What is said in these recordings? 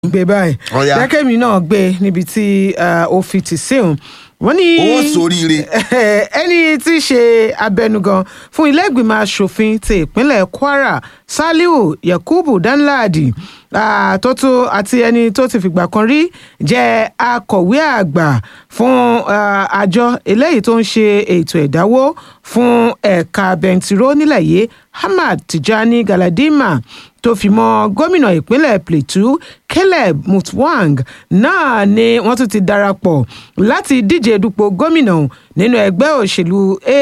gbé báyìí Ọ̀yá. jẹ́kẹ́mi náà gbé níbi tí ah, ó fi tì sí òun wọ́n ní Ó ṣoríire. ẹni tí í ṣe abẹnugan fún ilé ìgbìmọ̀ asòfin ti ìpínlẹ̀ kwara saliu yakubu danladi ah, tó tó àti ẹni tó ti fìgbà kan rí jẹ́ akọ̀wé àgbà fún ah, àjọ eléyìí tó ń ṣe ètò ẹ̀dáwó fún ẹ̀ka bẹntiró nílẹ̀ yìí hamad tijani galadima tó fi mọ́ gómìnà ìpínlẹ̀ plateau caleb mutwang náà ni wọ́n tún ti darapọ̀ láti díje dupò gómìnà nínú ẹgbẹ́ òṣèlú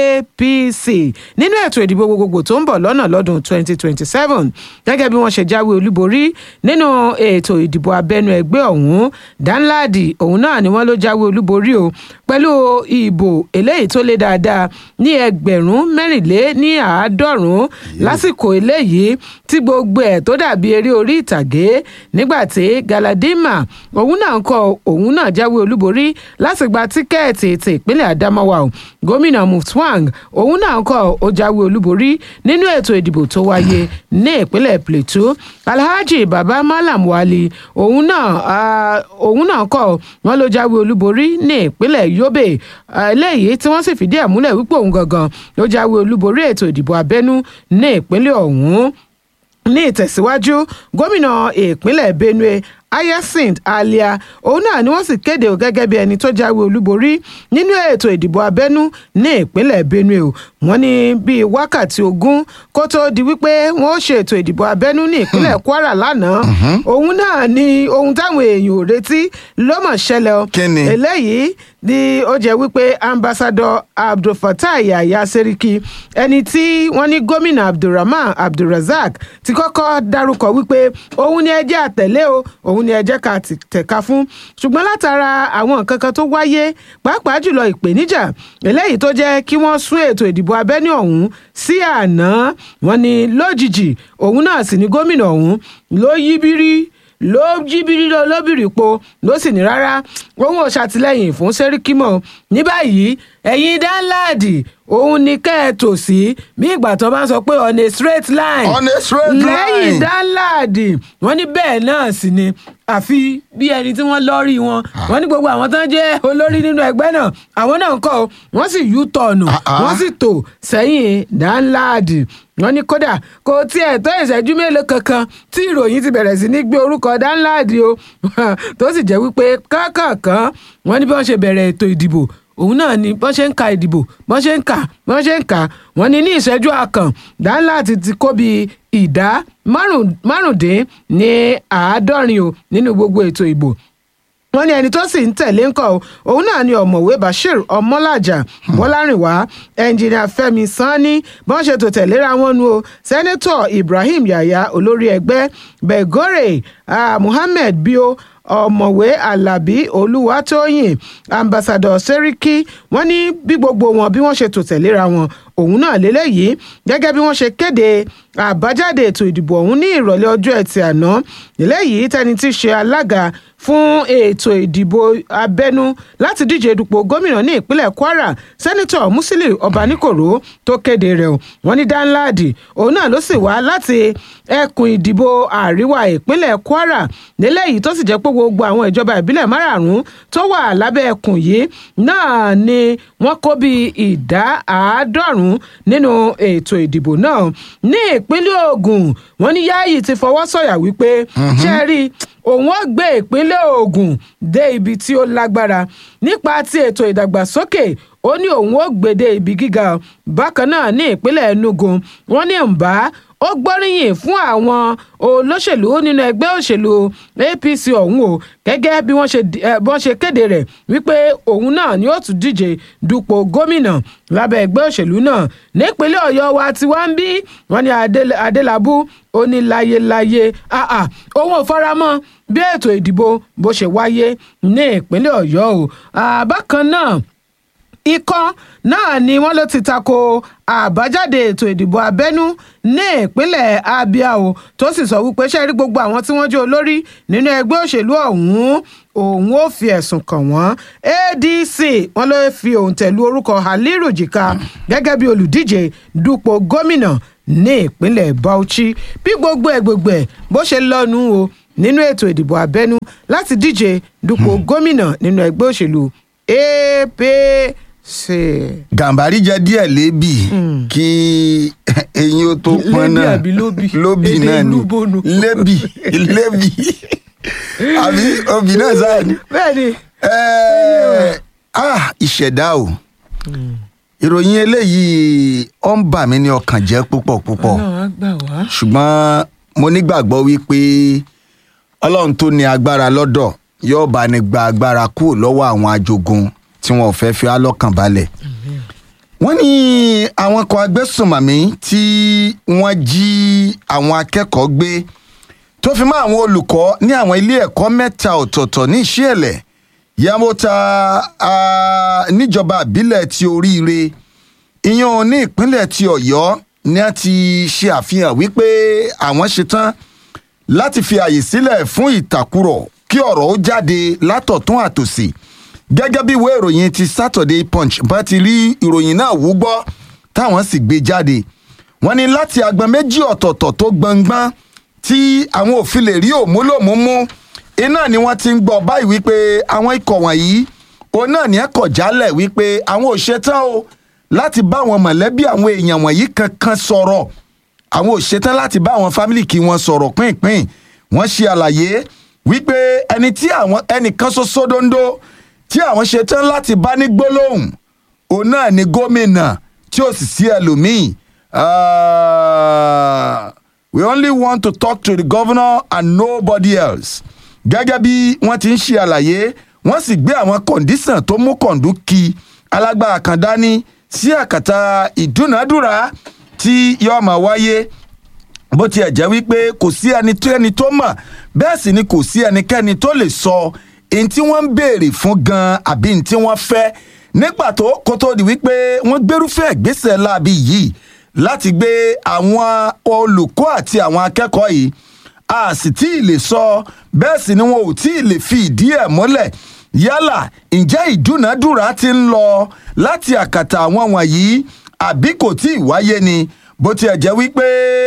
apc nínú ètò ìdìbò gbogbogbò tó ń bọ̀ lọ́nà lọ́dún 2027 gẹ́gẹ́ bí wọ́n ṣe jáwé olúborí nínú ètò ìdìbò abẹ́nú ẹgbẹ́ ọ̀hún danladi òun náà ni wọ́n ló jáwé olúborí o pẹ̀lú ìbò eléyìí tó lé dáadáa ní ẹgbẹ̀rún mẹ́rìnlé ní àádọ́rùn-ún lásìkò eléyìí tí gbogbo ẹ̀ tó dàbí eré orí ìtàgé nígbà tí galadima òun náà ń kọ òun náà jáwé olúborí láti gba tíkẹ́ẹ̀tì ti ìpínlẹ̀ adamawa o gómìnà mutwang òun náà ń kọ ó jáwé olúborí nínú ètò ìdìbò tó wáyé ní ìpínlẹ̀ plateau alhaji baba malam wali òun náà ah, òun náà kọ wọn ló jáwé olúborí ní ìpínlẹ̀ yobe ah, eléyìí tí wọ́n sì fìdí ẹ̀ múlẹ̀ wípé òun gangan ló jáwé olúborí ètò ìdìbò abẹ́nú ní ìpínlẹ̀ ọ̀hún ní ìtẹ̀síwájú gómìnà ìpínlẹ̀ benue hyacinth alia òun náà ni wọ́n sì kéde o gẹ́gẹ́ bí ẹni tó jáwé olúborí nínú ètò ìdìbò abẹ́nú ní ìpínlẹ̀ benue o wọ́n ní bíi wákàtí ogún kó tó di wípé wọ́n ó ṣe ètò ìdìbò abẹ́nú ní ìpínlẹ̀ kwara lánàá òun náà ni ohun táwọn èèyàn ò retí ló mọ̀ ṣẹlẹ̀ o Kí ni? eléyìí ni ó jẹ́ wípé ambassadọ abdulfatai yahya seriki ẹni tí wọ́n ní gómìnà abdulrahman abdulrasaq ti kọ́kọ́ dárúkọ wípé òun ni ẹjẹ́ àtẹ̀lé o òun ni ẹjẹ́ ká ti tẹ̀ka fún ṣùgbọ́n látara àwọn nǹkan kan tó wáyé pàápàá jùlọ ìpèníjà eléyìí tó jẹ́ kí wọ́n sún ètò ìdìbò abẹ́ní ọ̀hún sí àná wọ́n ní lójijì òun náà sì ni gómìnà ọ̀hún ló yí bírí ló jí bírí lọ lóbìrì po ló sì ní rárá òun ò ṣàtìlẹyìn fún sẹríkìmọ ní báyìí ẹ̀yin dáńláàdì òun ni kẹ́ ẹ tò sí bí ìgbà tó bá ń sọ pé on a straight line On a straight lẹ́yìn line. dáńláàdì wọ́n ní bẹ́ẹ̀ náà sì ni àfi bí ẹni tí wọ́n lọ́ọ̀rì wọn wọ́n ní gbogbo àwọn tó ń jẹ́ olórí nínú ẹgbẹ́ náà àwọn náà ń kọ́ ọ, wọ́n sì yú tọ̀nù Ah, ah. wọ́n sì tò sẹ́yìn dáńláàdì wọ́n ní kódà kò tiẹ̀ tó ìṣẹ́jú mélòó kankan tí ìròyìn ti bẹ̀rẹ̀ sí ní gbé orúkọ dáńláàdì o tó sì jẹ́ wípé kákàkán wọ́n ní bí wọ́n ṣe bẹ̀rẹ̀ ètò ìdìbò òun náà ni bọ́n ṣe ń ka ìdìbò bọ́n ṣe ń kà bọ́n ṣe ń kà wọ́n ní ní ìṣẹ́jú àkàn dáńláàdì ti kó bí ìdá márùn- márùndín ní àádọ́rin o nínú gbogbo ètò ìbò wọ́n ní ẹni tó sì ń tẹ̀lé ńkọ́ o òun náà ni ọ̀mọ̀wé bashir ọmọlájà bọ́lárìnwá ẹnjìnìà fẹ́mi sanni bọ́n ṣe tò tẹ̀léra wọn nu o sẹ́nẹ́tọ̀ ibrahim yahya olórí ẹgbẹ́ begore ah, muhammed bio ọ̀mọ̀wé alábí olúwatóyìn ambassadọ sẹ́ríkì wọ́n ní bí gbogbo wọn bí wọ́n ṣe tò tẹ̀léra wọn òun náà lélẹ́yìí gẹ́gẹ́ bí wọ́n ṣe kéde àbájáde ètò ìdìbò ọ̀hún ní ìrọ̀lẹ́ ọjọ́ ẹtì àná eléyìí tẹni tí í ṣe alága fún ètò ìdìbò abẹ́nú láti díje dupò gómìnà ní ìpínlẹ̀ kwara sẹ́nitọ̀ musili ọbaníkòró tó kéde rẹ̀ o wọ́n ní danladi òun náà ló sì wá láti ẹkùn ìdìbò àríwá ìpínlẹ̀ kwara lélẹ́yìí tó sì jẹ́ pé gbogbo àwọn ìjọba ìbílẹ̀ márààrún tó wà lábẹ́ ẹkùn yìí náà ni wọ́n kó bí ìdá àádọ́rùn-ún nínú ètò ìdìbò náà ní ìpínlẹ̀ ogun wọ́n ní yáàyì ti fọwọ́ sọ̀yà wípé ṣe rí òun ó gbé ìpínlẹ̀ ogun dé ibi tí ó lágbára nípa ti ètò ìdàgbàsókè ó ní òun ó gbé dé ibi gíga bákan náà ní ìpínlẹ̀ enugu wọ́n ní mbà ó gbóríyìn fún àwọn olóṣèlú nínú ẹgbẹ́ òṣèlú apc ọ̀hún o gẹ́gẹ́ bí wọ́n ṣe di- eh, bọ́n ṣe kéde rẹ̀ wípé òun náà ni ó tún díje dupò gómìnà lábẹ́ ẹgbẹ́ òṣèlú náà nípínlẹ̀ ọ̀yọ́ wa tí wọ́n ń bí wọ́n ní Adé- adélábù ó ní láyéláyé ah, ah, òun ò faramọ́ bí ètò ìdìbò bó ṣe wáyé ní ìpínlẹ̀ ọ̀yọ́ o Ah, bákan náà ikọ́ náà ni wọ́n ló ti tako àbájáde ètò ìdìbò abẹ́nú ní ìpínlẹ̀ abia o tó sì sọ wípé ṣe rí gbogbo àwọn tí wọ́n jẹ́ olórí nínú ẹgbẹ́ òṣèlú ọ̀hún òun ó fi ẹ̀sùn kàn wọ́n adc wọ́n ló fi òǹtẹ̀lú orúkọ haliru jìkà gẹ́gẹ́ bí olùdíje dupò gómìnà ní ìpínlẹ̀ bauchi bí gbogbo ẹ̀ gbogbo ẹ̀ bó ṣe lọ́nu o nínú ètò ìdìbò abẹ́nú láti díje dupò gómìnà nínú ẹgbẹ́ òṣèlú APC. gàmbàrí jẹ díẹ̀ lébi kí eyín ó tó pọn Lébi náà àbí lóbì? lóbì Èdè náà ni ìlú bonu. lébi lébi àbí obì náà sáà ni. bẹ́ẹ̀ni Ẹ́ẹ̀, ah ìṣẹ̀dá o ìròyìn eléyìí ó ń bà mí ní ọkàn jẹ́ púpọ̀ púpọ̀ Ọlọ́run á gbà wá. ṣùgbọ́n mo nígbàgbọ́ wípé ọlọ́run tó ní agbára lọ́dọ̀ yóò bá ní gba agbára kúrò lọ́wọ́ àwọn ajogun tí wọn ò fẹ́ fi á lọ́kàn balẹ̀. wọ́n ní àwọn kan agbésùnmọ̀mí tí wọ́n jí àwọn akẹ́kọ̀ọ́ gbé tó fi mọ́ àwọn olùkọ́ ní àwọn ilé ẹ̀kọ́ mẹ́ta ọ̀tọ̀ọ̀tọ̀ ní ìṣẹ̀lẹ̀ yamota ah, níjọba àbílẹ̀ ti oríire ìyẹn ní ìpínlẹ̀ ti ọ̀yọ́ ni a ti ṣe àfihàn wípé àwọn ṣetán láti fi àyè sílẹ̀ fún ìtàkùrọ̀ kí ọ̀rọ̀ ó jáde látọ̀tún àtòsì gẹ́gẹ́ bí ìwé ìròyìn ti Saturday Punch bá ti rí ìròyìn náà wú gbọ́ táwọn sì gbé jáde wọ́n ní láti agbọn méjì ọ̀tọ̀ọ̀tọ̀ tó gbọngbọ́n tí àwọn òfin lè rí òmúlòmúmú iná ni wọ́n ti ń gbọ́ báyìí wípé àwọn ikọ̀ wọ̀nyí òun náà ní ẹ̀kọ́ jálẹ̀ wípé àwọn ò ṣetán o láti bá àwọn mọ̀lẹ́bí àwọn èèyàn wọ̀nyí kankan sọ̀rọ̀ àwọn ò ṣetán láti bá àwọn fámìlì kí wọ́n sọ̀rọ̀ pínpín wọ́n ṣe àlàyé wípé ẹni tí àwọn ẹnìkan ṣoṣo dondo tí àwọn ṣetán láti bá ní gbólóhùn òun náà ni gómìnà tí ó sì sí ẹlòmíì Ah, we only want to talk to the governor and nobody else gẹ́gẹ́ bí wọ́n ti ń ṣe àlàyé wọ́n sì gbé àwọn kọ̀ǹdísàn tó mú kọ̀ǹdú kí alágbára kan dání sí àkàtà ìdúnàádúrà tí yóò máa wáyé bó tiẹ̀ jẹ́ wípé kò sí ẹni tó ẹni tó mọ̀ bẹ́ẹ̀ sì ni kò sí ẹnikẹ́ni tó lè sọ èyí tí wọ́n ń béèrè fún gan-an àbí èyí tí wọ́n fẹ́ nígbà tó kó tó di wípé wọ́n gbérúfẹ́ ìgbésẹ̀ láabi yìí láti gbé àwọn olùkọ́ àti àwọn akẹ́kọ̀ọ́ yìí a sì tí ì lè sọ bẹ́ẹ̀ sì ni wọn ò tí ì lè fi ìdí ẹ̀ múlẹ̀ yálà ǹjẹ́ ìdúnàádúrà ti ń lọ láti àkàtà àwọn wọ̀nyí àbí kò tí ì wáyé ni bó tiẹ̀ jẹ́ wípé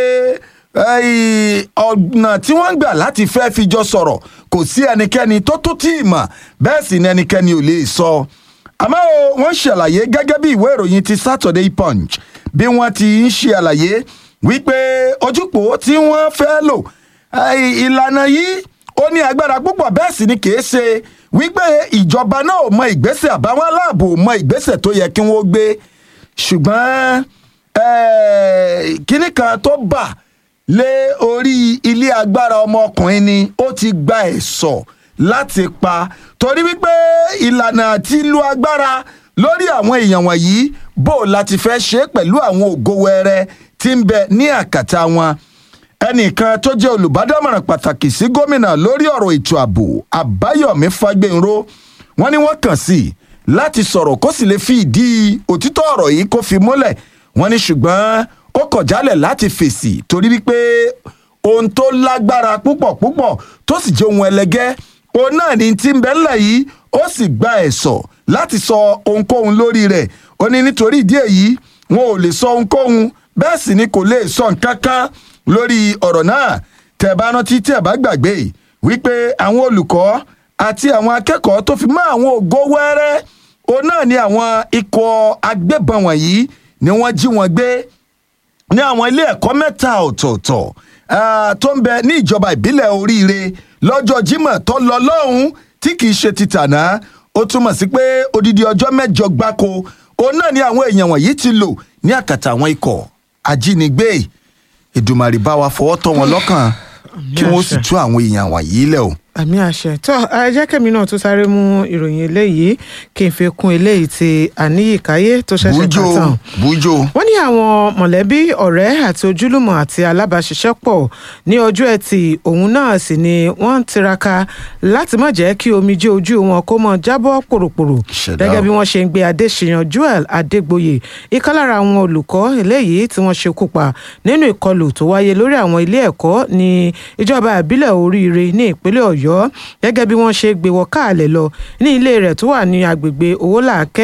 eh, ọ̀nà tí wọ́n ń gbà láti fẹ́ fi jọ sọ̀rọ̀ kò sí ẹnikẹ́ni tó tó tí ì mọ̀ bẹ́ẹ̀ sì ni ẹnikẹ́ni ò lè sọ àmọ́ o, wọ́n ṣàlàyé gẹ́gẹ́ bí ìwé ìròyìn ti Saturday Punch bí wọ́n ti ń ṣe àlàyé wípé ojúpò tí wọ́n fẹ́ lò eh, ìlànà yìí ó ní agbára púpọ̀ bẹ́ẹ̀ sì ni kìí ṣe wípé ìjọba náà ò mọ ìgbésẹ̀ àbáwọn aláàbò ò mọ ìgbésẹ̀ tó yẹ kí wọ́n gbé ṣùgbọ́n eh, kinní kan tó bà lé orí ilé agbára ọmọkùnrin ni ó ti gba ẹ̀sọ̀ láti pa torí wípé ìlànà àti lu agbára lórí àwọn èèyàn wọ̀nyí bó láti fẹ́ ṣe é pẹ̀lú àwọn ògo wẹrẹ tí ń bẹ ní àkàtà wọn ẹnìkan tó jẹ́ olùbádámọ̀ràn pàtàkì sí gómìnà lórí ọ̀rọ̀ ètò ààbò àbáyọ̀mí fagbénró wọ́n ní wọ́n kàn sí i láti sọ̀rọ̀ kó sì lè fi ìdí òtítọ́ ọ̀rọ̀ yìí kó fi múlẹ̀ wọ́n ní ṣùgbọ́n ó kọ̀ jálẹ̀ láti fèsì torí wípé ohun tó lágbára púpọ̀ púpọ̀ tó sì jẹ́ ohun ẹlẹgẹ́ òun náà ní tí ń bẹ ńlẹ̀ yìí ó sì gba ẹ̀sọ̀ láti sọ ohunkóhun lórí rẹ̀ ó ní nítorí ìdí èyí wọn ò lè sọ ohunkóhun bẹ́ẹ̀ sì ni kò lè sọ nǹkan kan lórí ọ̀rọ̀ náà tẹ́ bá rántí tẹ́ bá gbàgbé wípé àwọn olùkọ́ àti àwọn akẹ́kọ̀ọ́ tó fi mọ́ àwọn ògo wẹ́rẹ́ òun náà ni àwọn ikọ̀ agbébọn wọ̀nyí ni wọ́n jí wọn gbé ní àwọn ilé ẹ̀kọ́ mẹ́ta ọ̀tọ̀ọ̀tọ̀ ah, tó ń bẹ ní ìjọba ìbílẹ̀ oríire lọ́jọ́ Jímọ̀ tó lọ lọ́hùn tí kì í ṣe ti tàná ó túmọ̀ sí pé odidi ọjọ́ mẹ́jọ gbáko òun náà ni àwọn èèyàn wọ̀nyí ti lò ní àkàtà àwọn ikọ̀ ajínigbé Èdùmàrè bá wa fọwọ́ tọ́ wọn lọ́kàn kí wọ́n sì tú àwọn èèyàn wọ̀nyí lẹ̀ o. àmì àṣẹ tó ẹ jẹ́ kẹ́mi náà tó sáré mú ìròyìn eléyìí kí n fi kún eléyìí ti àníyíkáyé tó ṣẹ̀ṣẹ̀ bújó kà tán bújó wọ́n ní àwọn mọ̀lẹ́bí ọ̀rẹ́ àti ojúlùmọ̀ àti alábàáṣiṣẹ́pọ̀ ní ọjọ́ ẹtì òun náà sì ni wọ́n ń tiraka láti má jẹ́ kí omijé ojú wọn kó mọ́ jábọ́ pòròpòrò Ìṣẹ̀dá gẹ́gẹ́ o. bí wọ́n ṣe ń gbé adéṣiyàn joel adégbòye ìkan lára àwọn olùkọ́ eléyìí tí wọ́n ṣekú pa nínú ìkọlù tó wáyé lórí àwọn ilé ẹ̀kọ́ ní ìjọba ìbílẹ̀ oríire ní ìpínlẹ̀ ọ̀yọ́ gẹ́gẹ́ bí wọ́n ṣe gbé wọ káàlẹ̀ lọ ní ilé rẹ̀ tó wà ní agbègbè owólàákẹ́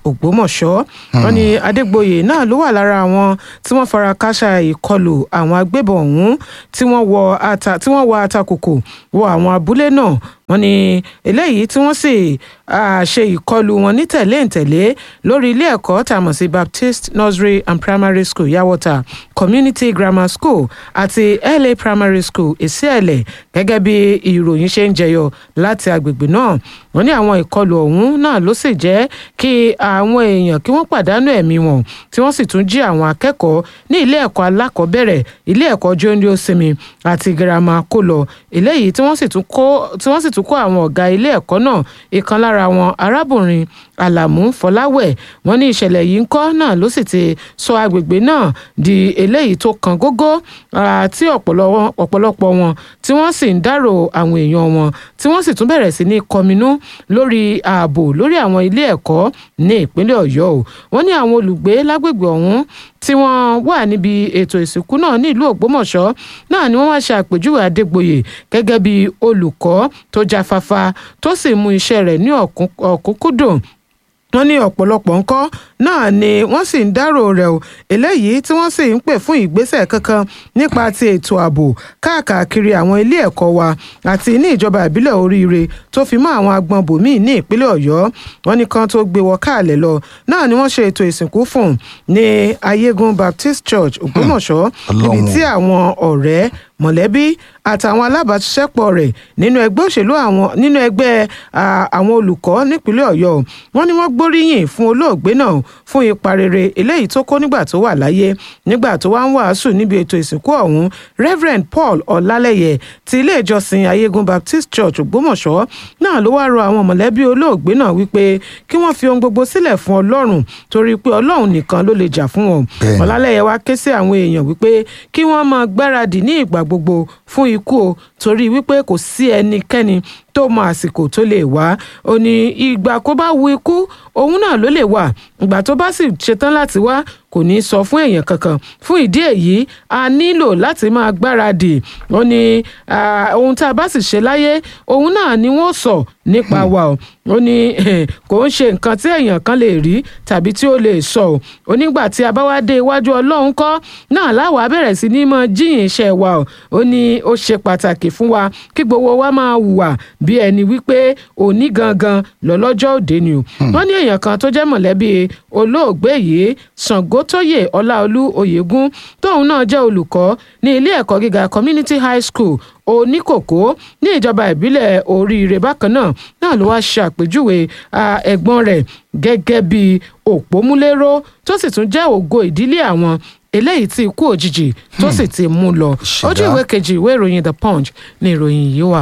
ògbómọ̀ṣọ́ wọn ni adégbòye náà ló wà lára àwọn tí wọ́n fara káṣá ìkọlù àwọn agbébọn ọ̀hún tí wọ́n wọ ata tí wọ́n wọ atakòkò wọ àwọn abúlé náà wọ́n ní eléyìí tí wọ́n sì ah, ṣe ìkọlù wọn ní tẹ̀léǹtẹ̀lé lórí ilé ẹ̀kọ́ tá a mọ̀ sí baptist nursery and primary school yawota community grammar school àti la primary school ìsíẹ̀lẹ̀ gẹ́gẹ́ bí ìròyìn ṣe ń jẹyọ láti agbègbè náà wọ́n ní àwọn ìkọlù ọ̀hún náà ló sì jẹ́ kí àwọn èèyàn kí wọ́n pàdánù ẹ̀mí wọn tí wọ́n sì tún jí àwọn akẹ́kọ̀ọ́ ní ilé ẹ̀kọ́ alákọ̀ọ́bẹ̀rẹ̀ ilé ẹ̀kọ́ jóńdó sinmi àti girama kó lọ eléyìí tí wọ́n sì tún kó tí wọ́n sì tún kó àwọn ọ̀gá ilé ẹ̀kọ́ náà ìkan lára wọn arábìnrin alamu fọláwẹ̀ wọ́n ní ìṣẹ̀lẹ̀ yìí ń kọ́ náà ló sì ti sọ agbègbè náà di eléyìí tó kan gógó àti ọ̀pọ̀lọpọ̀ wọn tí wọ́n sì ń dárò àwọn èèyàn wọn tí wọ́n sì tún bẹ̀rẹ̀ sí ní kọminú lórí ààbò lórí àwọn ilé ẹ̀kọ́ ní ìpínlẹ̀ ọ̀yọ́ o wọ́n ní àwọn olùgbé lágbègbè ọ̀hún tí wọ́n wà níbi ètò ìsìnkú náà ní ìlú ògbómọ̀ṣọ́ náà ni wọ́n wá ṣe àpèjúwe adégbòye gẹ́gẹ́ bí olùkọ́ tó jáfáfá tó sì mú iṣẹ́ rẹ̀ ní ọ̀kúnkúndùn wọ́n ní ọ̀pọ̀lọpọ̀ ńkọ́ náà ni wọ́n sì ń dárò rẹ̀ o eléyìí tí wọ́n sì ń pè fún ìgbésẹ̀ kankan nípa ti ètò ààbò káàkiri àwọn ilé ẹ̀kọ́ wa àti ní ìjọba ìbílẹ̀ oríire tó fi mọ́ àwọn agbọn bòmíì ní ìpínlẹ̀ ọ̀yọ́ wọ́n ní kan tó gbé wọ káàlẹ̀ lọ náà ni wọ́n ṣe ètò ìsìnkú fún ní ayégun baptist church ògbómọ̀ṣọ́ níbi tí àwọn ọ̀rẹ́ mọ̀lẹ́bí àtàwọn alábàáṣiṣẹ́pọ̀ rẹ̀ nínú ẹgbẹ́ òṣèlú àwọn nínú ẹgbẹ́ àwọn olùkọ́ nípínlẹ̀ ọ̀yọ́ wọ́n ní wọ́n gbóríyìn fún olóògbé náà fún ipa rere eléyìí tó kó nígbà tó wà láyé nígbà tó wá ń wàásù níbi ètò ìsìnkú ọ̀hún reverend paul ọlálẹ́yẹ ti ilé ìjọsìn ayégun baptist church ògbómọ̀ṣọ́ náà ló wá rọ àwọn mọ̀lẹ́bí olóògbé náà wípé kí wọ́n fi ohun gbogbo sílẹ̀ fún ọlọ́run torí pé ọlọ́run nìkan ló lè jà fún wọn ọlálẹ́yẹ wá ké sí àwọn èèyàn wípé kí wọ́n máa gbáradì ní ìgbà gbogbo fún ikú o torí wípé kò sí ẹnikẹ́ni tó mọ àsìkò tó lè wá ó ní ìgbà kó bá wu ikú òun náà ló lè wà ìgbà tó bá sì ṣetán láti wá kò ní sọ fún èèyàn kankan fún ìdí èyí a nílò láti máa gbáradì ó ní ohun tá a bá sì ṣe láyé òun náà ni wọ́n sọ nípa wa o ó ní kò ń ṣe nǹkan tí èèyàn kan lè rí tàbí tí ó lè sọ o ó nígbà tí a bá wá dé iwájú ọlọ́run kọ́ náà láwa bẹ̀rẹ̀ sí ní mọ jíyìn iṣẹ́ wa o ó ní ó ṣe pàtàkì fún wa kí gbogbo wa máa hùwà bí ẹni wípé òní gangan lọ́lọ́jọ́ òde ni o wọ́n ní èèyàn kan tó jẹ́ mọ̀lẹ́bí olóògbé yìí Ṣàngótóyè Ọláolú Oyègún tóun náà jẹ́ olùkọ́ ní ilé ẹ̀kọ́ gíga community high school oníkòkó ní ìjọba ìbílẹ̀ oríire bákan náà náà ló wáá ṣàpèjúwe ẹ̀gbọ́n rẹ̀ gẹ́gẹ́ bí òpómúléró tó sì tún jẹ́ ògo ìdílé àwọn eléyìí tí ikú òjijì tó sì ti mú lọ ojú ìwé kejì ìwé ìròyìn the punch ní ìròyìn yìí wà.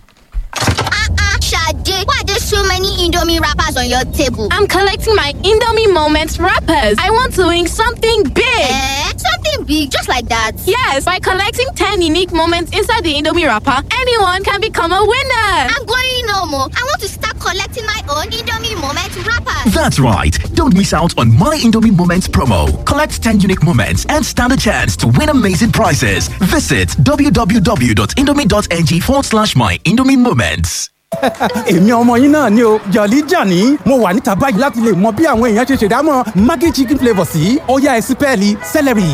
Sade, why are there so many Indomie wrappers on your table? I'm collecting my Indomie Moments wrappers. I want to win something big. Eh? Something big, just like that. Yes, by collecting 10 unique moments inside the Indomie wrapper, anyone can become a winner. I'm going no more. I want to start collecting my own Indomie moment wrappers. That's right. Don't miss out on My Indomie Moments promo. Collect 10 unique moments and stand a chance to win amazing prizes. Visit www.indomie.ng forward slash My Indomie Moments. èmi ọmọ yín náà ni o jọ̀lí jàní mo wà níta báyìí láti lè mọ bí àwọn èèyàn ṣe ṣèdámọ̀ maggi chicken flavour sí ọ̀yá ẹ̀sìpẹ́ẹ̀lì celery.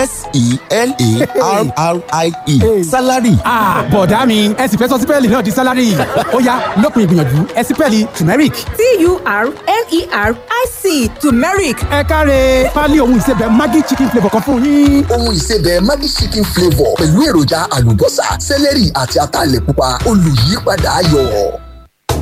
s-e-l-a-r-r-i-e salary. bọ̀dá mi ẹ sì fẹ́ sọ sípẹ́ẹ̀lì náà di salary ọ̀yá lópin ìgbìyànjú ẹ̀sìpẹ́ẹ̀lì turmeric. t-u-r-m-e-r-i-c turmeric. ẹ káre pálí ohun ìsebẹ̀ maggi chicken flavour kan fún yín. ohun ìsebẹ̀ maggi chicken flavour pẹ̀lú èròjà àlùbọ́sà celery àti ataalẹ̀ pupa olùyípadà ayọ̀.